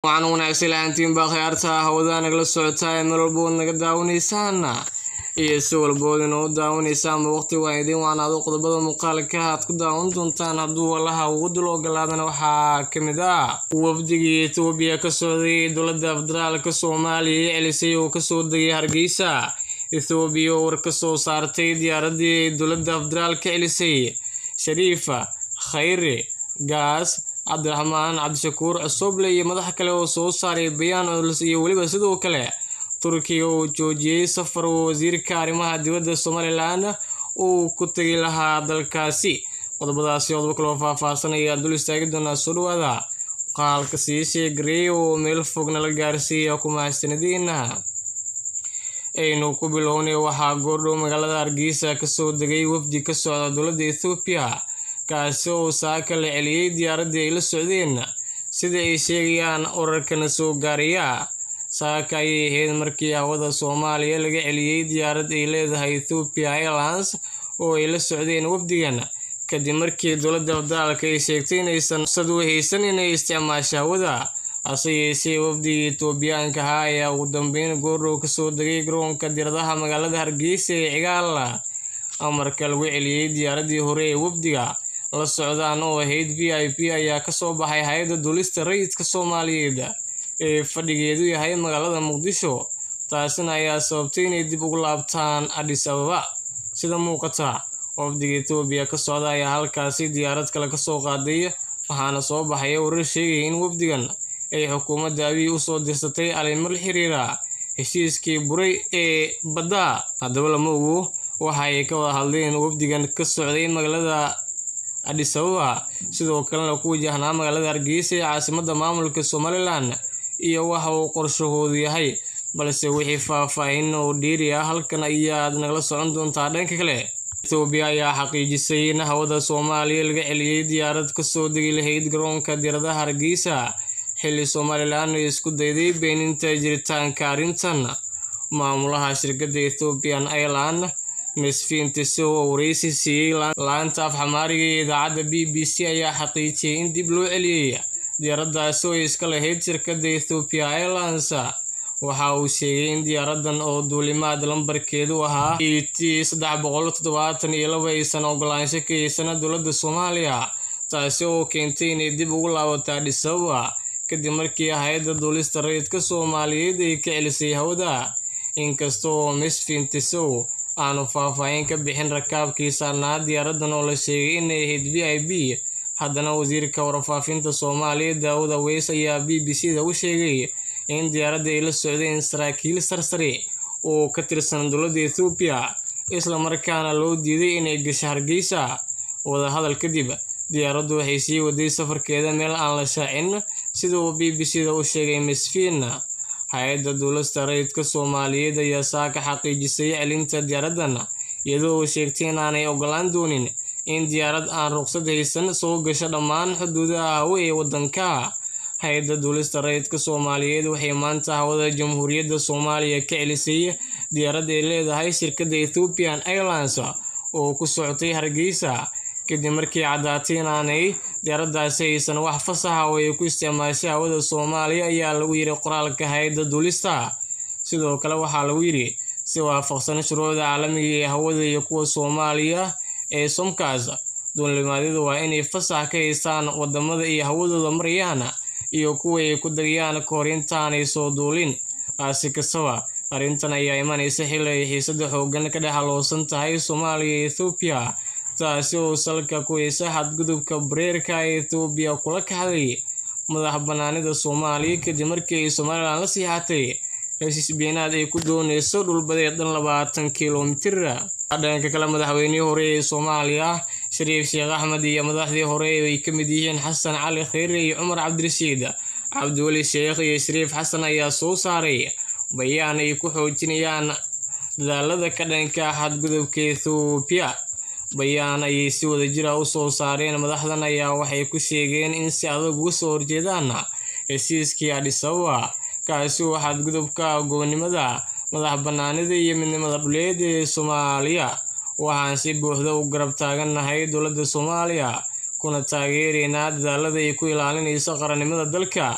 waxaan wanaagsan lahaantiin baa khiyaarta hawada nagala socotaa ee meel walba ood naga daawanaysaan iyo si walbood inoo daawanaysaanba waqti waa idiin waanaado qodobada muuqaalka aad ku daawan doontaan hadduu walaha ugu dul ogolaadana waxaa ka mid ah wafdigii etoobiya ka socday dowladda federaalka soomaaliya ee celisay oo kasoo degay hargeysa ethoobiya oo war ka soo saartay diyaaradii dowladda federaalka celisay shariifa khayre gaas cabdiraxmaan cabdishakuur cusuble iyo madax kale oo soo saaray bayaan culus iyo weliba sidoo kale turkiga oo joojiyey safar oo wasiirka arrimaha dibadda somalilan uu ku tegi lahaa dalkaasi qodobadaasi qodobo kaloo faahfaahsanaya dul istaagi doonaa soo dhawaada muuqaalka sii sheegareey oo meel fogna la gaarsiiya kumahadsanadiina aynu ku bilownay waxaa goordhow magaalada hargeysa kasoo degay wafdi ka socda dowladda ethoobiya kaasi oo saaka la celiyey diyaaraddii ay la socdeen sida ay sheegayaan wararkana soo gaaraya saaka ayay ahayd markii hawada soomaaliya laga celiyey diyaarad ay leedahay ethoopiya airlines oo ay la socdeen wafdigan kadib markii dowladda federaalka ay sheegtay inaysan sad u haysan inay isticmaasho hawada hase yeeshee wafdigii etoobiyaanka ahaa ayaa ugu dambeyn goordhow kasoo degay garoonka diiradaha magaalada hargeysa ee cigaal amarka lagu celiyey diyaaraddii hore ee wafdiga la socdaan oo ahayd v i p ayaa kasoo baxay hay-adda duulista rayidka soomaaliyeed ee fadhigeedu yahay magaalada muqdisho taasina ayaa sababtay inay dib ugu laabtaan adhis ababa sida muuqata wafdiga etoobiya ka socda ayaa halkaasi diyaarad kale kasoo qaaday waxaana soo baxaya warar sheegaya in wafdigan ay xukuumadda abiy usoo dirsatay alimar xiriira heshiiskii buray ee badda haddaba lama ogo waxa ay ka wada hadleen wafdigan ka socday magaalada adhis ababa sidoo kalena ku wajahnaa magaalada hargeysa ee caasimadda maamulka somalilan iyo waxa uu qorshahoodu yahay balse wixii faahfaahin oo dheeri ah halkan ayaad nagala socon doontaa dhanka kale etoobiya ayaa xaqiijisay in hawada soomaaliya laga celiyey diyaarad kasoo degi lahayd garoonka diiradaha hargeysa xilli somalilan ay isku dayday beeninta jiritaanka arrintan maamulaha shirkadda ethoobian airland misfiin tiso oo wareysi siiyey laanta af xamaariga ee idaacadda b b c ayaa xaqiijiyey in dib loo celiyey diyaaraddaasi oo ay iska lahayd shirkadda ethoopiya airlines waxa uu sheegay in diyaaradan oo duulimaad lambarkeedu ahaa e t saddex boqol toddobaatan iyo laba aysan ogolaansho ka haysana dowladda soomaaliya taasi oo keentay inay dib ugu laabato adhis ababa kadib markii hay-adda duulista rayidka soomaaliyeed ay ka celisay hawada inkasta oo misfin tisow aanu faahfaahin ka bixin rakaabkii saarnaa diyaaradan oo la sheegay inay ahayd v i b haddana wasiirka warfaafinta soomaaliya daawud aweys ayaa b b c da u sheegay in diyaaradda ay la socdeen saraakiil sarsare oo ka tirsan dowladda ethoobiya islamarkaana loo diiday inay gasho hargeysa wadahadal kadib diyaaraddu waxay sii waday safarkeeda meel aan la shaacin sida uu b b c da u sheegay misfiin hay-adda duulasta rayidka soomaaliyeed ayaa saaka xaqiijisay celinta diyaaraddan iyadoo uu sheegtay inaanay ogolaan doonin in diyaarad aan ruqsad haysan soo gasho dhammaan xuduudaha hawe ee waddanka hay-adda duulista rayidka soomaaliyeed waxay maanta hawada jamhuuriyadda soomaaliya ka celisay diyaarad ay leedahay shirkadda ethoopian airlines oo ku socotay hargeysa kadib markii caddaatay inaanay diyaaraddaasi aysan wax fasaxa oo ay ku isticmaashay hawada soomaaliya ayaa lagu yidhi qoraalka hay-adda duulista sidoo kale waxaa lagu yidhi si waafaqsan shuruucda caalamiga ee hawada iyo kuwa soomaaliya ee somkaas duulimaadyadu waa inay fasax ka haystaan wadamada iyo hawadooda marayaan iyo kuwa ay ku degayaan kahor intaanay soo duulin taasi kastaba arrintan ayaa imanaysa xilli ay xiisada xoogan ka dhex haloosan tahay soomaaliya iyo ethoobiya taasi oo salka ku haysa xadgudubka bareerka ee ethoobiya kula kaxday madax banaanida soomaaliya kadib markii ay somalilan la siixatay heshiis beenaad ay ku dooneyso dhulbadeed dhan labaatan kilomitir dhanka kale madaxweynihii hore ee soomaaliya shariif sheekh axmed iyo madaxdii hore ay ka mid yihiin xasan cali kheyre iyo cumar cabdirashiid cabdiweli sheekh iyo shariif xasan ayaa soo saaray bayaan ay ku xoojinayaan dadaalada ka dhanka xadgudubka ethoobiya bayaan ayay si wadajira u soo saareen madaxdan ayaa waxay ku sheegeen in si adag uga soo horjeedaan heshiiskii adhis ababa kaasi oo xadgudubka goobnimada madax banaanida iyo midnimada dhuleed ee soomaaliya waxaan si buuxda u garab taagannahay dowladda soomaaliya kuna taageeraynaa dadaalada ay ku ilaalinayso qarannimada dalka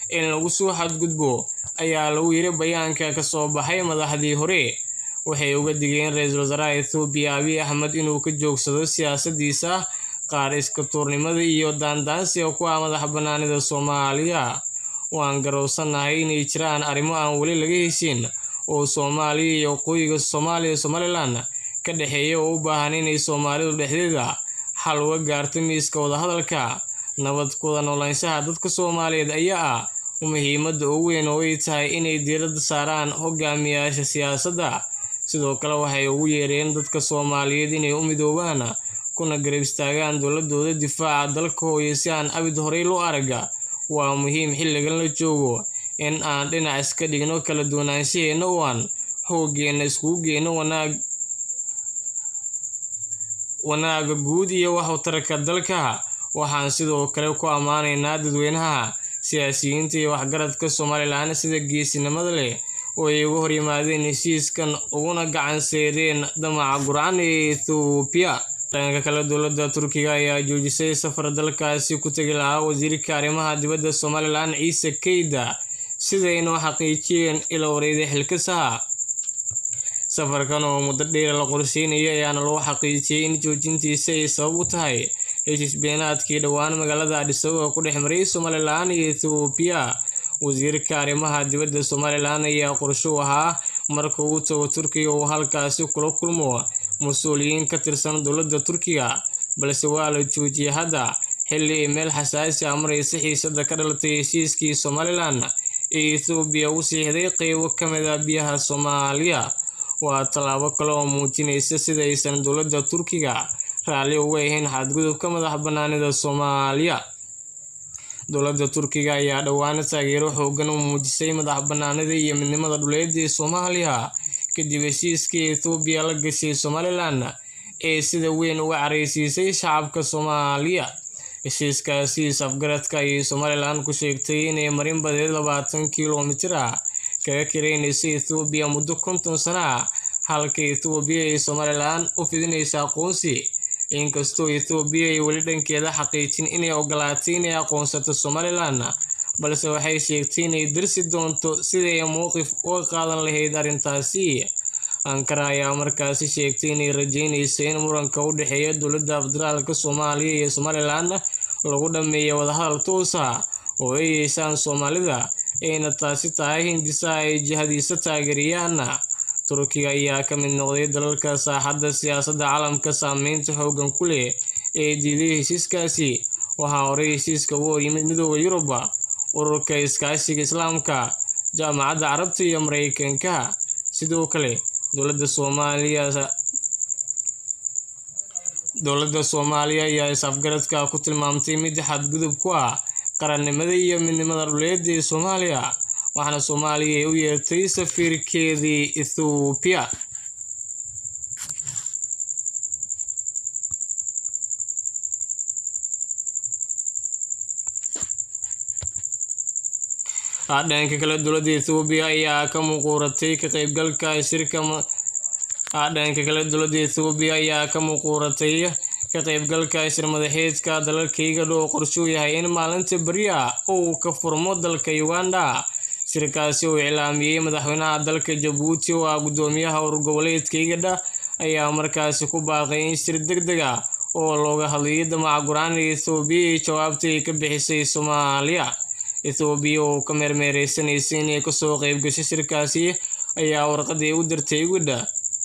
in lagu soo xadgudbo ayaa lagu yiri bayaanka ka soo baxay madaxdii hore waxay uga digeen ra-iisul wasaaraha ethoobiya abiy axmed inuu ka joogsado siyaasadiisa qaar iska tuurnimada iyo daandaansiga ku ah madax banaanida soomaaliya waan garowsanahay inay jiraan arrimo aan weli laga heshin oo soomaaliya iyo waqooyiga soomaaliya somalilan ka dhexeeya oo u baahan inay soomaalidu dhexdeeda xal uga gaarto miiska wadahadalka nabad kuwada noolaanshaha dadka soomaaliyeed ayaa ah muhiimadda ugu weyn oo ay tahay inay diiradda saaraan hogaamiyaasha siyaasadda sidoo kale waxay ugu yeereen dadka soomaaliyeed inay u midoobaan kuna garab istaagaan dowladooda difaaca dalka hooyo si aan abid horey loo araga waa muhiim xilligan la joogo in aan dhinac iska dhigno kala duwanaanshaheena oo aan xooggeena iskugu geyno wanaag wanaaga guud iyo waxtarka dalka waxaan sidoo kale ku ammaanaynaa dadweynaha siyaasiyiinta iyo waxgaradka somalilan sida geesinimada leh oo ay uga hor yimaadeen heshiiskan uguna gacan seereen damaca gurcan ee ethoobiya dhanka kale dowladda turkiga ayaa joojisay safar dalkaasi ku tegi lahaa wasiirka arrimaha dibadda somalilan ciise keyda sidayna u xaqiijiyeen ila wareeday xilkasaha safarkan oo muddo dheer la qorsheynayay ayaana loo xaqiijiyey in joojintiisa ay sabab u tahay heshiis beenaadkii dhowaan magaalada adhisababa ku dhex maray somalilan iyo ethoobiya wasiirka arrimaha dibadda somalilan ayaa qorsho u ahaa marka uu tago turkiga uu halkaasi kula kulmo mas-uuliyiin ka tirsan dowladda turkiga balse waa la joojiyey hadda xilli ay meel xasaasi ah maraysa xiisada ka dhalatay heshiiskii somalilan ee ethoobiya u siixday qeybo ka mid a biyaha soomaaliya waa tallaabo kale oo muujinaysa sida aysan dowladda turkiga raalli uga ahayn xadgudubka madax banaanida soomaaliya dowladda turkiga ayaa dhowaan taageero xoogan u muujisay madax banaanida iyo midnimada dhuleed ee soomaaliya kadib heshiiskii ethoobiya la gashay somalilan ee sida weyn uga careysiisay shacabka soomaaliya heshiiskaasi is-afgaradka ayay somalilan ku sheegtay inay marin badeed labaatan kilomitir ah kaga kareynayso ethoobiya muddo konton sana ah halka ethoobiya ay somalilan u fidinaysa aqoonsi inkastoo ethoobiya ay weli dhankeeda xaqiijin inay ogolaatay inay aqoonsato somalilan balse waxay sheegtay inay darsi doonto siday mowqif uga qaadan lahayd arrintaasi ankara ayaa markaasi sheegtay inay rajeynayso in muranka u dhexeeya dowladda federaalka soomaaliya iyo somalilan lagu dhameeyo wadahadal toosa oo ay yeeshaan soomaalida ayna taasi tahay hindisaha ay jihadiisa taageeriyaan turkiga ayaa ka mid noqday dalalka saaxadda siyaasadda caalamka saameynta xoogan ku leh ee diiday heshiiskaasi waxaa horey heshiiska ugu horyimid midooda yurub ururka iskaashiga islaamka jaamacadda carabta iyo mareykanka sidoo kale dowladda soomaaliya dowladda soomaaliya ayaa is-afgaradka ku tilmaamtay mid xadgudub ku ah qarannimada iyo midnimada dhuleed ee soomaaliya waxaana soomaaliya ay u yeertay safiirkeedii ethoobiya dhanka kale dowladda ethoobiya ayaa ka muquuratay ka qeybgalka shirka dhanka kale dowladda ethoobiya ayaa ka muquuratay ka qeybgalka shir madaxeedka dalalkayga dhow qorshuu yahay in maalinta beri ah uu ka furmo dalka uganda shirkaasi uu iclaamiyey madaxweynaha dalka jabuuti oo ah guddoomiyaha urur goboleedka igadha ayaa markaasi ku baaqay in shir deg deg ah oo looga hadlayay damaca guraan ee ethoobiya iyo jawaabta ay ka bixisay soomaaliya ethoobiya oo ka meermeereysanaysay inay kasoo qeyb gasho shirkaasi ayaa warqadii u dirtay igadha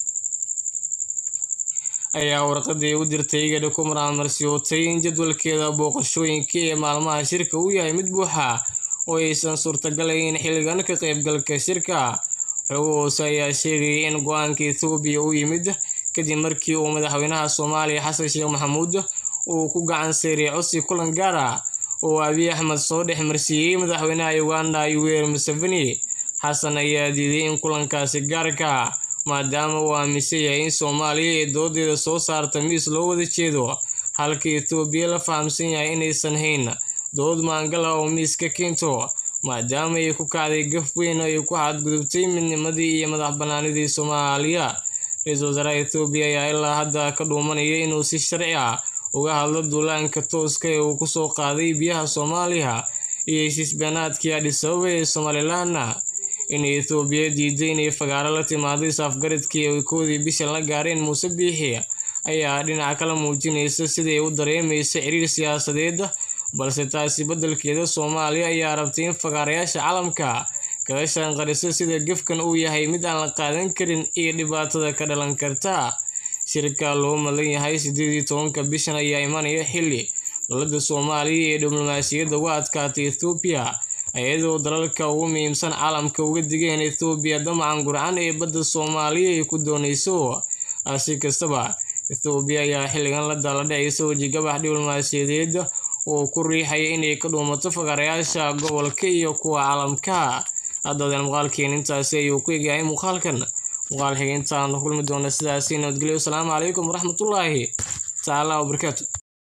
ayaa warqadii u dirtay igadha ku maraamarsiyootay in jadwalkeeda booqashooyinka ee maalmaha shirka uu yahay mid buuxa oo aysan suurtagalayn xilligan ka qeybgalka shirka xogo hoose ayaa sheegayay in go-aanka ethoobiya u yimid kadib markii uu madaxweynaha soomaaliya xasan sheekh maxamuud uu ku gacan seeray codsi kulan gaar ah oo abiy axmed soo dhex marsiiyey madaxweynaha uganda yoweri museveni xasan ayaa diiday in kulankaasi gaarka maadaama uu aaminsan yahay in soomaaliya ay doodeeda soo saarta miis loo wada jeedo halka ethoobiya la fahamsan yahay inaysan hayn dood maangala oo miis ka keento maadaama ay ku kacday gaf weyn oo ay ku xadgudubtay midnimadii iyo madax banaanidii soomaaliya ra-iisul wasaaraha ethoobiya ayaa ilaa hadda ka dhuumanaya inuu si sharci ah uga hadlo duulaanka tooska ee uu kusoo qaaday biyaha soomaaliya iyo heshiis-beenaadkii Addis Ababa ee Somaliland in Itoobiya diiday inay fagaaro la timaado is-afgaradkii ay koodii bishan la gaareen Muuse Biixi ayaa dhinaca kale muujinaysa sida ay u dareemayso xiriir siyaasadeed balse taasi beddelkeeda Soomaaliya ayaa rabtay in fagaarayaasha caalamka kaga shanqariso sida gefkan uu yahay mid aan la qaadan karin iyo dhibaatada ka dhalan karta shirka loo malan yahay sideed iyo tobanka bishan ayaa imanaya xilli dowladda Soomaaliya ee diblomaasiyadda uga adkaatay Itoobiya iyadoo dalalka ugu muhiimsan caalamka uga digeen Itoobiya damacan gurcan ee badda Soomaaliya ay ku doonayso si kastaba Itoobiya ayaa xilligan la daalaa-dhacaysa wejigabax diblomaasiyadeed oo ku riixaya inay ka dhuumato fagaarayaasha gobolka iyo kuwa caalamka haddaba muuqaalkeen intaasi ayuu ku egyahay muuqaalkan muuqaal xigeentaan kulmi doona sidaasi nabadgelyo asalaamu calaykum waraxmatullaahi tacaala wabarakaatu